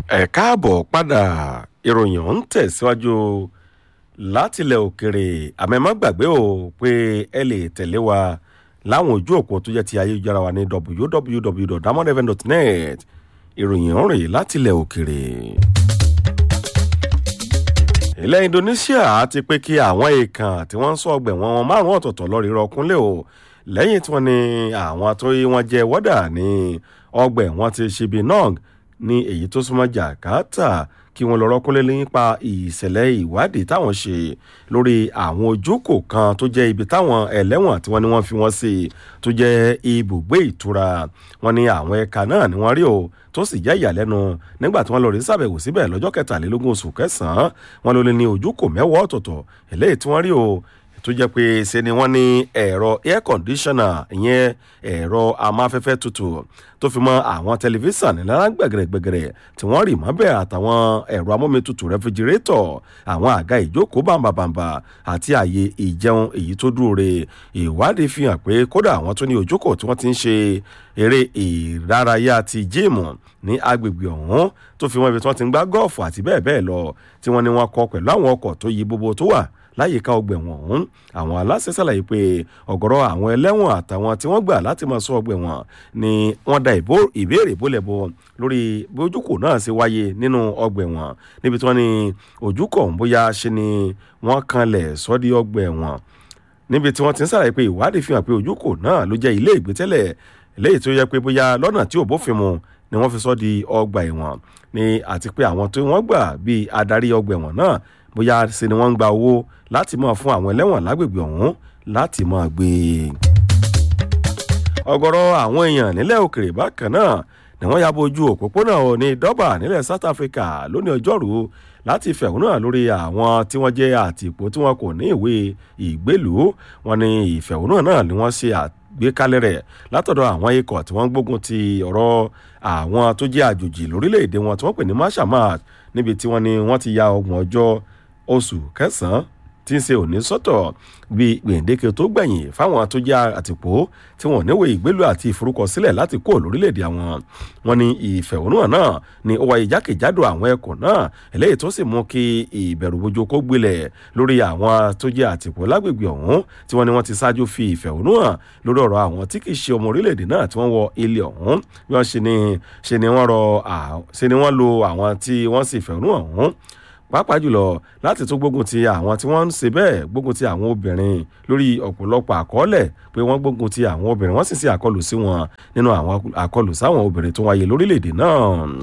ẹ káàbọ̀ padà ìròyìn ọ̀hún tẹ̀síwájú látilẹ̀ òkèrè àmọ́ ẹ má gbàgbé o pé ẹ lè tẹ̀lé wa láwọn ojú òpó tó jẹ́ ti ayélujára wa ní www.damondevent.net ìròyìn ọ̀hún rèé látilẹ̀ òkèrè. ilẹ̀ indonesia ti pé kí àwọn èèkàn tí wọ́n ń sọ ọgbẹ̀ wọn márùn-ún ọ̀tọ̀ọ̀tọ̀ lọ́ọ́ rírọ kúnlẹ̀ o lẹ́yìn tí wọ́n ní àwọn tó yí wọn jẹ́ wọ́dà ní ọgbẹ̀ wọn ti ṣe bí nog ní èyí tó súnmọ́ jakarta kí wọ́n lọ rọ́kúnlé nípa ìṣẹ̀lẹ̀ ìwádìí táwọn ṣe lórí àwọn ojúkò kan tó jẹ́ ibi táwọn ẹlẹ́wọ̀n tí wọ́n ní wọ́n fi wọ́n sí tó jẹ́ ibùgbé ìtura wọn ní àwọn ẹ̀ka náà ni wọ́n rí o tó sì jẹ́ ìyàlẹ́nu nígbà tí wọ́n lọ rí sàbẹ̀wò síbẹ̀ lọ́jọ́ kẹtàlélógún oṣù kẹsàn-án wọn ló lé ní ojúkò mẹ́wàá ọ̀tọ̀ọ̀tọ̀ eléyìí tí wọ́n rí o tó jẹ́ pé ṣe ni wọ́n ní ẹ̀rọ air conditioner ìyẹn ẹ̀rọ amáfẹ́fẹ́ tutù tó fi mọ́ àwọn tẹlifíṣàn nílára gbẹ̀gẹ̀rẹ̀gbẹ̀gẹ̀rẹ̀ tí wọ́n rì mọ́bẹ̀ àtàwọn ẹ̀rọ amómitutù rẹfrigirétọ̀ àwọn àga ìjókòó bàǹbàǹbà àti àyè ìjẹun èyí tó dúró re ìwádìí fi hàn pé kódà àwọn tó ní ojókòó tí wọ́n ti ń ṣe eré ìdárayá ti jíìmù ní agbègbè ọ̀hún tó fi mọ́ ibi tí wọ́n ti ń gbá gọ́ọ̀fù àti bẹ́ẹ̀ bẹ́ẹ̀ lọ tí wọ́n ní wọ́n kọ pẹ̀lú àwọn ọkọ̀ tó yí gbogbo tó wà láyìíká ọgbẹ̀wọ̀n ọ̀hún àwọn aláṣẹ ṣàlàyé pé ọ̀gọ̀rọ̀ àwọn ẹlẹ́wọ̀n àtàwọn tí wọ́n gbà láti máa sọ ọgbẹ̀wọ̀n ni wọ́n da ìbéèrè bólẹ̀bọ lórí bí ojúkò náà ṣe wáyé nínú ọgbẹ̀wọ̀n níbi tí wọ́n ní ojúkò ọ̀hún bóyá ṣe ni wọ́n kanlẹ̀ sọ́dí ọgbẹ̀wọ̀n níbi tí wọ́n ti ń ṣàlàyé pé ìwádìí fi hàn pé ojúkò náà ló jẹ́ ilé ìgbésẹ̀lẹ̀ léyìí tó yẹ pé bóyá lọ́nà tí ò bófin mu ni wọ́n fi sọ́ di ọgbà ẹ̀wọ̀n ni àti pé àwọn tí wọ́n gbà bíi adarí ọgbà ẹ̀wọ̀n náà bóyá ṣe ni wọ́n ń gba owó láti máa fún àwọn ẹlẹ́wọ̀n lágbègbè ọ̀hún láti máa gbé e. ọ̀gọ̀rọ̀ àwọn èèyàn nílẹ̀ òkèrè bákan náà ni wọ́n ya bojú òpópónà ní dọ́bà nílẹ̀ south africa lónìí ọjọ́rú láti fẹ̀hónú hàn lórí àwọn tí wọ́n jẹ́ àtìpó tí wọ́n kò ní ìwé ìgbélùú wọn ni ìfẹ̀hónú náà ni wọ́n ṣe àgbékalẹ̀ rẹ̀ látọ̀dọ̀ àwọn ikọ̀ tí wọ́n gbógun ti ọ̀rọ̀ àwọn tó jẹ́ àjòjì lórílẹ̀‐èdè wọn tí wọ́n pè ní mashamat níbi tí wọ́n ní wọ́n ti ya ọgbọ̀n ọjọ́ oṣù kẹsàn-án tí ń ṣe òní sọ́tọ̀ bíi gbèǹdéke tó gbẹ̀yìn fáwọn tó jẹ́ àtìpó tí wọ́n níwèé ìgbélú àti ìforúkọsílẹ̀ láti kó lórílẹ̀‐èdè àwọn wọn ní ìfẹ̀hónúhàn náà ni ó wáyé jákèjádò àwọn ẹkùn náà eléyìí tó sì mú kí ìbẹ̀rùbojo kó gbilẹ̀ lórí àwọn tó jẹ́ àtìpó lágbègbè ọ̀hún tí wọ́n ní wọ́n ti ṣáájú fi ìfẹ̀hónúhàn lórí ọ̀rọ̀ àwọn tí kì í ṣe ọmọ orílẹ̀‐èdè náà tí wọ́n wọ ilé ọ̀hún bí wọ́n ṣe ni ṣe ni wọ́n rọ ṣe ni wọ́n lo àwọn tí wọ́n sì fẹ̀hónúhàn ọ̀hún pàápàá jùlọ láti tún gbógun ti àwọn tí wọ́n ń ṣe bẹ́ẹ̀ gbógun ti àwọn obìnrin lórí ọ̀pọ̀lọpọ̀ àkọọ́lẹ̀ pé wọ́n gbógun ti àwọn obìnrin wọ́n sì ṣe àkọlù sí wọn nínú àwọn àkọlù sáwọn obìnrin tó wáyé lórílẹ̀‐èdè náà.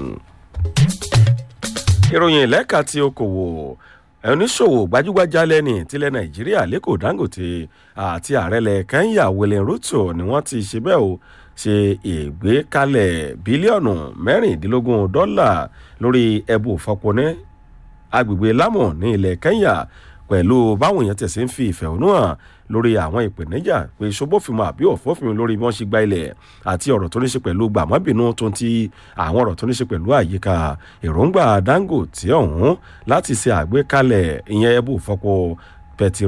ìròyìn ìlẹ́ka ti okòwò oníṣòwò gbajúgbajà lẹ́ni tilẹ̀ nàìjíríà lẹ́kọ̀ọ́ dangote àti ààrẹlẹ̀ kenya william ruto ni wọ́n ti ṣe bẹ́ẹ̀ o ṣe ìgbékalẹ̀ bílíọ̀nù mẹ́rìndínlógún dọ́là lórí ẹbù fọpọ́nẹ́ agbègbè lámù ní ilẹ̀ kenya pẹ̀lú báwọn èèyàn tẹ̀sí ń fi ìfẹ̀hónú hàn lórí àwọn ìpèníjà pé ṣobófinmu àbí òfófinmu lórí bí wọ́n ṣe gba ilẹ̀ àti ọ̀rọ̀ tó ní ṣe pẹ̀lú gbàmọ́bìnú tó ń ti àwọn ọ̀rọ̀ tó ní ṣe pẹ̀lú àyíká èròǹgbà dangote ọ̀hún láti ṣe àgbékalẹ̀ ìyẹn ẹbú fọ́pọ̀ pẹ̀tì